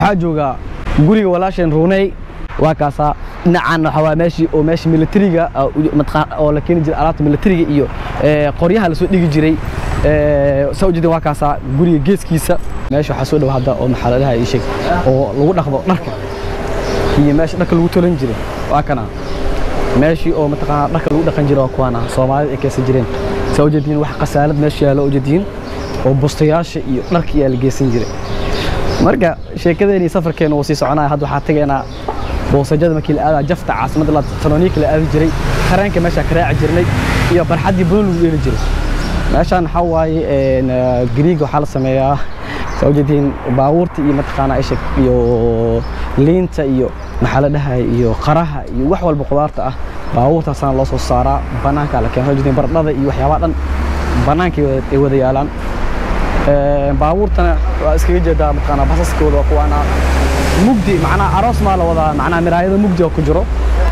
waxaa joogaa guriga walaasheen ruuney waa kaasaa dhinacan waxaa waa meeshii oo meesha militariga ah, u- mataqaan- oo la keeni jiray alaabta militariga iyo eh, qoryaha lasoo dhigi jiray Eh, saa ujeedin waa kaasaa guriga geeskiisa meesha waxaa soo dhow hadda oo maxaaladaha ii sheeg oo lagu dhaqdo dharka iyo meesha dharka lagu tolan jiray waa kana meeshii oo mataqaanaa dharka lagu dhaqan jiray waa kuwaana soomaalida ay keensan jireen saa ujeediin wax khasaalad meesha yaalo ujeediin oo bustayaasha iyo dharka ayaa la geysan jiray marka sheekadeeni safarkeena wuu sii soconaya hadda waxaa tegaynaa boosajada markii la aadaa jafta caasimadda la tanoniika la aadi jiray tareenka meesha ka raaci jirnay iyo barxaddii badan lagu dheeli jiray meeshaan waxaa waaye een, eh, gariiga waxaa la sameeyaa saa ujeediin baabuurta iyo mataqaanaa ishag iyo liinta iyo maxaa la dhahay iyo qaraha iyo wax walba qudaarta ah baabuurtaasaana loo soo saaraa bannaanka la keena saa ujeediin baradhada iyo waxyaabaha dhan bannaanka ay wada- ay wada yaalaan Ee, baabuurtana waa iskaga jeedaa mataqaanaa basaskooda waa kuwaana mugdi macnaha aroos maa la wadaa macnaha miraayada mugdi oo ku jiro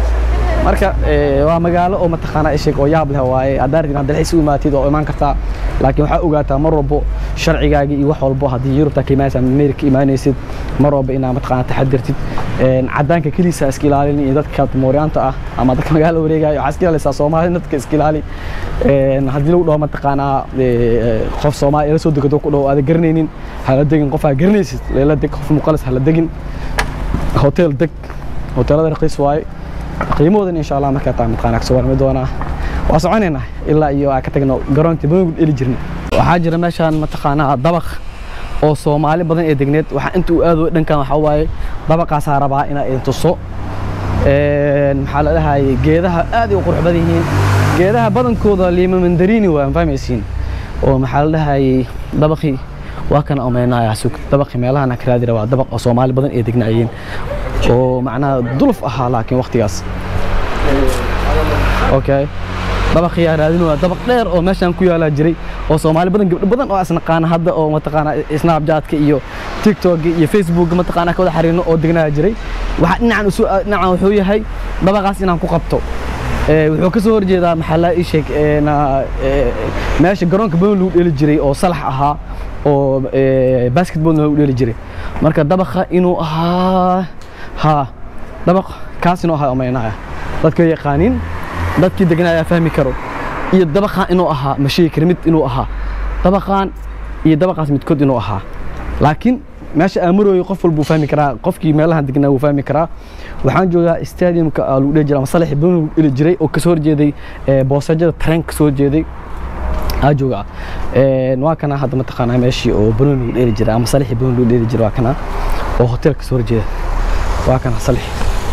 marka ee, waa magaalo oo mataqaanaa isheg oo yaab leh waaye haddaad rabtid inaad dalxiis u imaatid oo imaan kartaa laakiin waxaa ogaataa mar walbo sharcigaagii iyo wax walbo haddii yurubta ka imaanaysa ama amerika imaanaysid mar walba inaad mataqaanaa taxadirtid Een, cadaanka keliisa iska ilaalin iyo dadka mooryaanta ah ama dadka magaala wareegaya waxaa iska ilaalisa soomaali dadka iska ilaali Een, haddii lagu dhaho mataqaanaa ee, qof soomaali ila soo degato ku dhaho aada garanaynin hala degin qof aa garanaysid lela deg qof muqalis hala degin hotel deg hoteelada raqiis waaye qiimahoodan insha allah markaa taa mataqaanaa kasoo warmi doonaa waa soconaynaa ilaa iyo aan ka tagno garoonka bangu dheli jirna waxaa jira meeshaan mataqaanaa dabaq oo soomaali badan ee degneed waxaa inta uu aado dhankan waxaa waaye dabaqaasaa rabaa inaa idin tuso Een, maxaa la dhahayay geedaha aad ay u qurux badan yihiin geedaha badankooda liima mandarini waa ma fahmaysiin oo maxaa la dhahayay dabaqii waa kana omeynaya sug dabaqii meelahana ka raadira waa dabaq oo soomaali badan ee degnaayeen oo macnaha duluf ahaa laakiin waqtigaas okay dabaqii raadin waa dabaq dheer oo meeshan ku yaala jiray oo soomaali badan gabdho badan oo isnaqaana hadda oo mataqaana snapchatka iyo tiktok iyo facebook mataqaana ka wada xariirno oo degnaa jiray waxa dhinacan usu dhinacan wuxuu yahay dabaqaas inaan ku qabto ee wuxuu ka soo horjeedaa maxalla ii sheeg ee na- ee, meesha garoonka badan lagu dheeli jiray oo salax ahaa oo ee, basketball lagu dheeli jiray marka dabaqa inuu ahaa ha dabaq kaas inuu ahaa omeynaya dadka yaqaanin dadkii deganaa fahmi karo iyo dabaqan inuu ahaa ma sheegi kara mid inuu ahaa dabaqan iyo dabaqaas midkood inuu ahaa laakiin meesha aamarooyo qof walbuu fahmi karaa qofkii meelahan degnaa wuu fahmi karaa waxaan joogaa stadiumka aa lagu dheli jiray ama salaxi badan lagu dheli jiray oo kasoo horjeeday ee, boosajada tareenka kasoo horjeeday aa joogaa Een, waa kana hadda mataqaanaa meeshii oo banoon lagu dheeli jiray ama salixi banoon lagu dheeli jiray waa kana oo hotel kasoo horjeeda waa kana salixi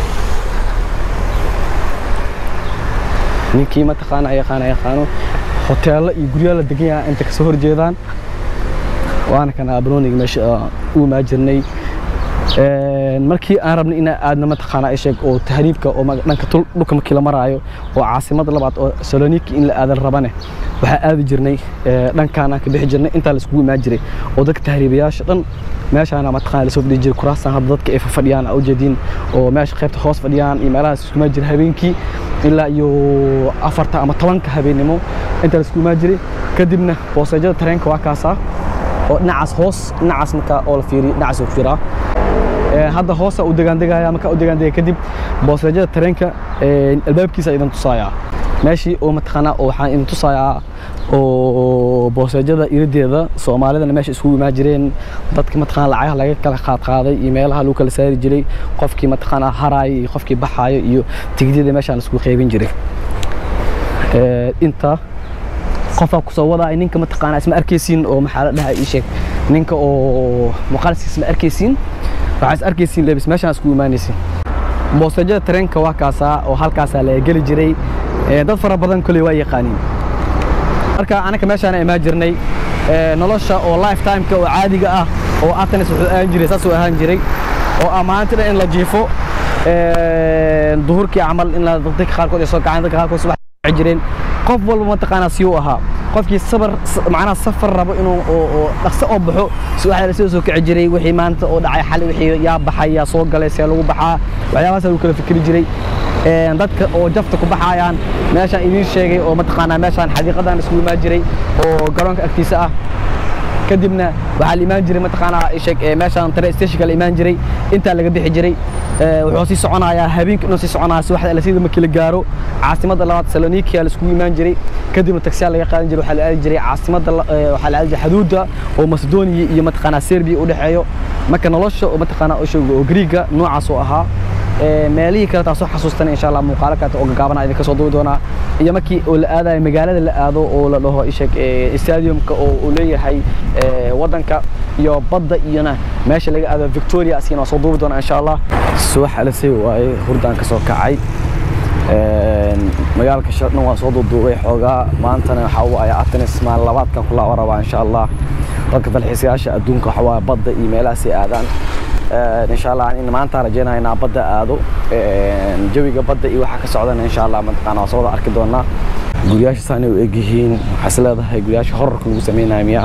ninkii mataqaana yaqaana yaqaano hoteelo iyo guryaha la degan yahay inta kasoo horjeedaan waana kana banooniga meesha ah, u imaa jirnay Een, markii aan rabnay inaan aadno mataqaana isheeg oo tahriibka oo maga- dhanka tul- dhulka markii la maraayo oo caasimada labaad oo saloniki in la aadan rabane waxaa aadi jirnay ee, dhankaanaan ka bixi jirnay intaa laiskugu imaan jiray oo dadka tahriibayaasha dhan meeshaana mataqaana lasoo fadhiyi jiray kuraastan hadda dadka ay fadhiyaan aa ujeediin oo meesha qaybta hoos fadhiyaan iyo meelahaas isku imaan jiray habeenkii ilaa iyo afarta ama tobanka habeennimo intaa laiskugu imaan jiray kadibna boosajada tareenka waa kaasaa oo dhinacaas hoos dhinacaas markaa oo la fiiriyo dhinacaas uu ku jiraa Ee, hadda hoosa u degaandegaya markaa u degaandegaya kadib boosajada tareenka ee, albaabkiisa idin tusayaa meeshii oo mataqaanaa oo waxaan idin tusayaa oo boosajada irideeda soomaalidana meesha iskugu imaan jireen dadka mataqaanaa lacagaha laga kala qaad qaaday iyo meelaha lagu kala saari jiray qofkii mataqaanaa haraaya iyo qofkii baxaayo iyo tigidiyada meeshaan laisku qaybin jiray Ee, inta qofaa kusoo wadaay ninka mataqaanaa isma arkaysiin oo maxaa la dhahaa ii sheeg ninka oo muuqaalkiisa isma arkaysiin waxaa is arkaysiin lebis meeshaan isku imaanaysiin boosajada tareenka waa kaasaa oo halkaasaa laga geli jiray Ee, dad fara badan koley waa yaqaaniin marka anaka meeshaan imaan jirnay ee, nolosha oo lifetimeka oo caadiga ah oo atanis wuxuu ahaan jiray saasuu ahaan jiray oo ammaantida in la jiifo ee, duhurkii camal in la dadka qaarkood ay soo kacaan dadka qaarkood subax ay jireen qof walba mataqaanaa siyuu ahaa qofkii sabar s- macnaha safar rabo inuu oo oo dhaqso oo baxo subaxda la soo soo kici jiray wixii maanta oo dhacay xali wixii yaa baxay yaa soo galay see lagu baxaa waxyaabahaas lagu kala fikri jiray Een, dadka oo jafta ku baxayaan meeshaan idiin sheegay oo mataqaanaa meeshaan xadiiqadan isku imaan jiray oo garoonka agtiisa ah kadibna waxaa la imaan jiray mataqaanaa isheg meeshaan tare stationka la imaan jiray intaa laga bixi jiray wuxuu sii soconayaa habeenka inuu sii soconaya subaxda alasida markii la gaaro caasimadda labaad salonikia la iskugu imaan jiray kadibna taksiyaa laga qaadan jiray waxaa la aadi jiray caasimadda waxaa la aadi jiray xuduudda oo macedonia iyo mataqaanaa serbia u dhexeeyo marka nolosha oo mataqaanaa isheg oo griiga noocaas oo ahaa meelihii kale taasoo xasuustana insha allah muuqaalo kaleeta oo gagaabana idinka soo duubi doonaa iyo markii oo la aadayo magaalada la aado oo la dhaho isheg stadiumka oo uu leeyahay waddanka iyo badda iyona meesha laga aado victoria asigana waa soo duubi doonaa insha allah subax alasay waaye hurdaan ka soo kacay magaalka shardhan waa soo duuduubay xoogaa maantana waxaa waaye atanis maalin labaadkan ku laaban rabaa insha allah dadka dalxiisayaasha adduunka waxaa waaye badda iyo meelahaasay aadaan insha allah in maanta rajeynaya inaa badda aado jawiga badda iyo waxaa ka socdana insha allah mataqaana waa soo wada arki doonaa guryaasha saanay u egyihiin waxaa is leedahay guryaasha horarka lagu sameynaya miya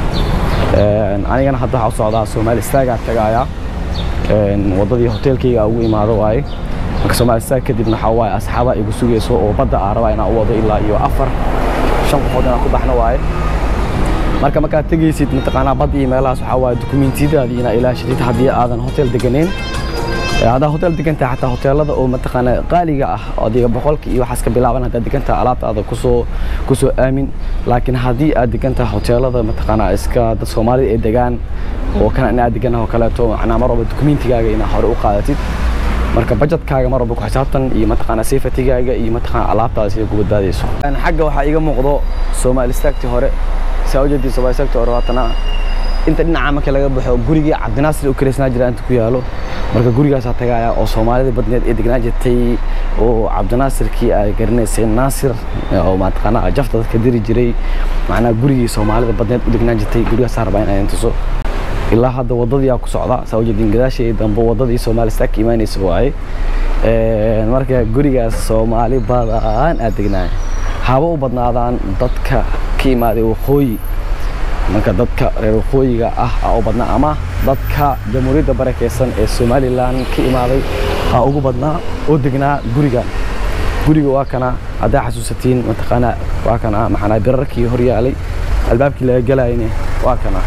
anigana hadda waxaa u socdaa soomaali istaagaa tagaaya waddadii hoteelkayga ugu imaado waaye marka soomaali istaag kadibna waxaa waaye asxaaba igu sugayso oo badda aa rabaa inaan u wado ilaa iyo afar shan qofood inaan ku baxno waaye marka markaad tegaysid mataqaanaa bad iyo meelahaas waxaa waaye dukumiintiyadaadii inaa ilaashadid haddii aadan hotel deganeyn haddaa hotel degantahay xataa hoteelada oo mataqaanaa qaaliga ah adiga boqolka iyo waxaas ka bilaaban haddaad degantahay alaabtaada kusoo kusoo aamin laakiin haddii aad degantahay hoteelada mataqaanaa iska dad soomaalida ay degaan oo kana inaad deganah oo kaleeto macnaa mar walba dukumiintigaaga inaa hore u qaadatid marka bajetkaaga mar walba ku xisaabtan iyo mataqaanaa safetigaaga iyo mataqaanaa alaabtaada sida ku badbaadayso xagga waxaa iga muuqdo soomaali istaagtii hore saa ujeedii soomaali istaagtii hore waatana inta dhinaca marka laga baxo gurigii cabdinaasir u kaleysnaa jira inta ku yaalo marka gurigaasaa tagaaya oo soomaalida badneed ee degnaa jirtay oo cabdinaasirkii ay garanaysay naasir oo mataqaanaa jafta dadka diri jiray macnaa gurigii soomaalida badneed u degnaa jirtay gurigaasaa rabaa in ay tuso ilaa hadda waddadii aa ku socda saa ujeedin gadaashii dambe waddadii soomaali staag imaanaysa waaye marka gurigaas soomaali badan aad degnaa haba u badnaadaan dadka ka imaaday waqooyi marka dadka reer waqooyiga ah aa u badnaa ama dadka jamhuuriyadda barakeysan ee somalilan ka imaaday aa ugu badnaa oo degnaa gurigan guriga waa kana haddaa xasuusatiin mataqaanaa waa kana maxanaa birarkii hor yaalay albaabkii laga galayne waa kana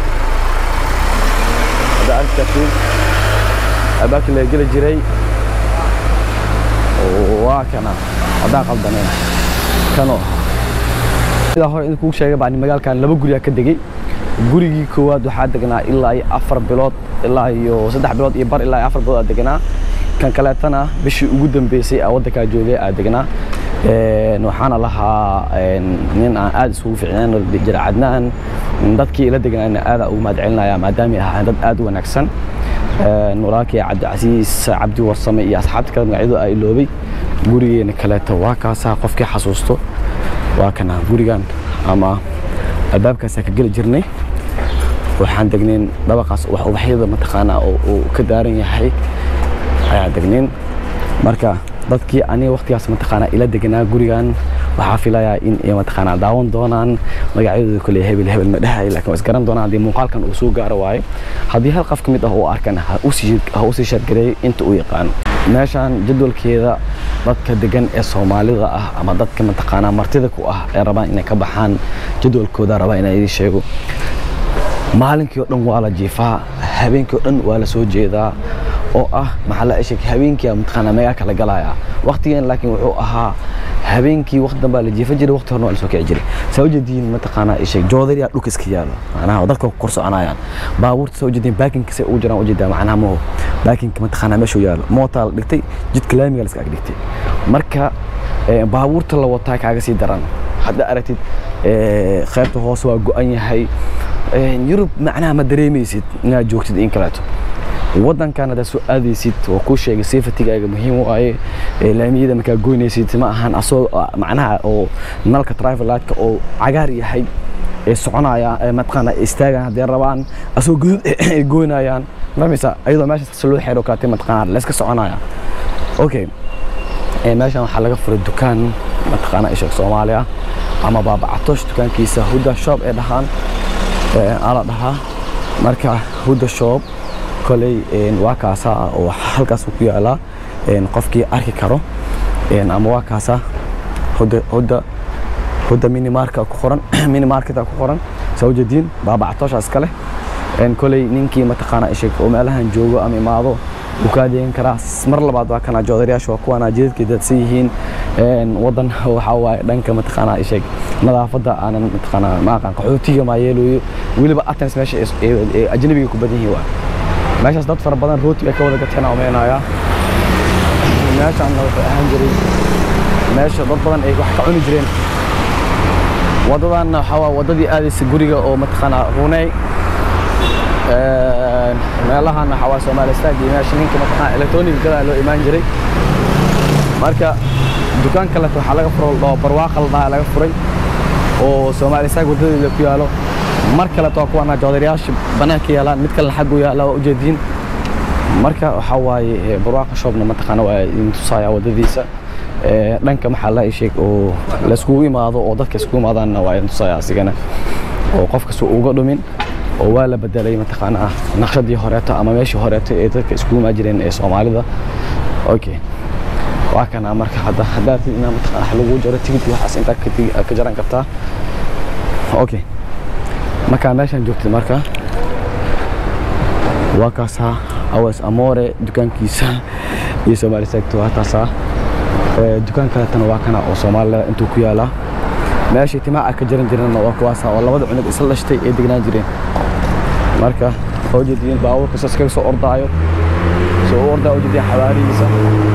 haddaa arki kartiin albaabkii laga geli jiray waa kana haddaa qaldaneen kano sidaa hore in kugu sheegay baan magaalkan laba guriga ka degay gurigii koowaad waxaa degnaa ilaa iyo afar bilood ilaa iyo saddex bilood iyo bar ilaa iyo afar bilood aa degnaa kan kaleetana bishii ugu dambeysay aa waddankaa joogay aa degnaa waxaana lahaa nin aan aad isugu fiicnaan jira cadnaan dadkii ila degnaana aadaa ugu mahadcelinaya maadaamay ahaan dad aad u wanaagsan walaalkii cabdicasiis cabdi warsame iyo asxaabta kale magacyadu aa iloobay gurigeena kaleeto waa kaasaa qofkii xasuusto waa kana gurigan ama albaabkaasaa ka geli jirnay waxaan degnayn dabaqaas wax ubaxyada mataqaanaa oo uu ka daaran yahay ayaa degnayn marka dadkii aniga waqtigaas mataqaanaa ila deganaa gurigan waxaa filayaa in ay mataqaanaa daawan doonaan magacyadooda kole hebel hebel ma dhahay laakiin waa isgaran doonaan haddii muuqaalkan uu soo gaaro waaye haddii hal qof ka mid ah uu arkan ha usii shargareeyo inta uu yaqaano meeshaan jadwalkeeda dadka degan ee soomaalida ah ama dadka mataqaanaa martida ku ah ee rabaan inay ka baxaan jadwalkooda rabaa inaan idin sheego maalinkii oo dhan waa la jiifaa habeenkii oo dhan waa la soo jeedaa oo ah maxaa la isheg habeenkii mataqaanaa magaalka la galaya waqtigan laakiin wuxuu ahaa habeenkii waqti dambaa la jiifan jiray waqti horena waa la soo kici jiray saa ujeediin mataqaanaa isheg joodariyaa dhulka iska yaalo macnaha dadka ku kor soconayaan baabuurta saa ujeediin baakinka say ugu jiraan ujeedaa macnaha maho baakinka mataqaanaa meeshuu yaalo mootaa la dhigtay jidka laamiga la iska ag dhigtay marka baabuurta la wataa kaaga sii daran hadda aragtid qaybta hoose waa go-an yahay yurub macnaha ma dareemaysid inaad joogtid in kaleeto waddankan haddaad soo aadaysid waa kuu sheegay safetigaaga muhiim waaye laamiyada markaa goynaysid ma ahan asoo macnaha oo nalka trivelightka oo cagaar yahay ee soconaya mataqaana istaagaan haddii rabaan asoo guduud ay goynayaan fahmaysa ayadoo meeshaas loo xeero kaatay mataqaana layska soconaya okay meeshan waxaa laga furay dukaan mataqaana ishak soomaali ah ama baabacatosh dukaankiisa huda shop ee dhahaan ala dhahaa marka huda shop koley waa kaasaa oo halkaas ku yaalaa qofkii arki karo ama waa kaasaa huda huda huda minimarka ku qoran minimarketa ku qoran saa ujeediin baabacatoosha iska leh koley ninkii mataqaanaa isheg oo meelahan joogo ama imaado wuu kaa deegan karaa mar labaad waa kana joodariyaasha waa kuwana jidadkay daadsan yihiin wadan waxaa waaye dhanka mataqaanaa isheg nadaafadda aanan mataqaanaa maaqan qaxootiga maa yeelooyo weliba atens meesha ajnabiga ku badan yihiin waa meeshaas dad fara badan rooti ay ka wada gateen aan umeynayaa meeshaan wuxuu ahaan jiray meesha dad badan ay wax ka cuni jireen waddadan waxaa waa waddadii aadaysa guriga oo mataqaanaa runey meelahan waxaa waa soomaali staag iyo meesha ninka mataqaanaa electronic gadaa loo imaan jiray marka dukaan kaleto waxaa laga furo dhoo barwaaqa la dhahaa laga furay oo soomaali staag waddadeeda ku yaalo mar kaleto waa kuwana joodariyaasha bannaanka yaalaan mid kalena xaggu yaala waa ujeediin marka waxaa waaye barwaaqa shoobna mataqaana waa idin tusaaya waddadiisa dhanka maxaa la sheeg oo layskugu imaado oo dadka iskugu imaadaanna waa idin tusaaya asigana oo qof kasta uga dhumin oo waa la bedelay mataqaanaa naqshadii horeeto ama meeshii horeeto ee dadka iskugu imaan jireen ee soomaalida okay waa kana marka hadda haddaad inaa mataqaanaa wax lagu jaro tigidki waxaas intaa ka jaran kartaa okay markaa meeshaan joogtay marka waa kaasaa awas amore dukaankiisa iyo soomaali saagto waa taasaa dukaan kaletana waa kana oo soomaalida intuu ku yaalaa meeshii timaa ka jaran jireenna waa kuwaasa oo labada cunug isla dhashtay ee degnaan jireen marka oo jeediin baabuurka saas kaga soo ordaayo soo u ordaa oo jeediin xabaarihiisa